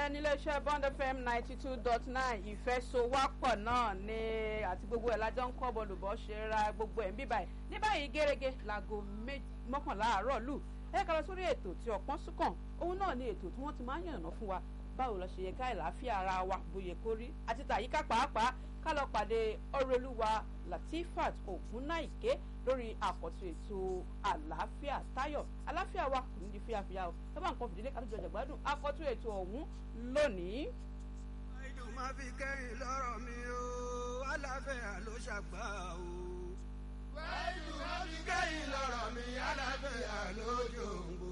ìfẹ́ níléeṣẹ́ bond fm ninety two dot nine ìfẹ́ so wápọ̀ náà ni àti gbogbo ẹ̀ lájọ́ ń kọ́ bọ́ọ̀lùbọ́ ṣe ra gbogbo ẹ̀ ń bí báyìí ní báyìí gẹ́gẹ́ láago mọ́kànlá àárọ̀ lù ẹ ká lọ sórí ètò tí ọ̀pọ̀n súnkàn òun náà ni ètò tí wọ́n ti máa ń yànnà fún wa báwo lọ ṣe yẹ ká ìlàáfíà ara wa bóyè kó rí àti tàyíká pàápàá ká lọ pàdé ọrọlúwa latifat ògúnnáìké lórí àkọ́tún ètò àlàáfíà táyọ̀ àlàáfíà wa kò ní di fíafíà o sábà nǹkan fìdílé ká tó jọjà gbádùn àkọ́tún ètò ọ̀hún lónìí. ìdùn máa fi kẹ́yìn lọ́rọ̀ mi o àlàáfíà ló ṣàgbà o. ìdùn máa fi kẹ́yìn lọ́rọ̀ mi àlàáfíà ló jòǹgbò.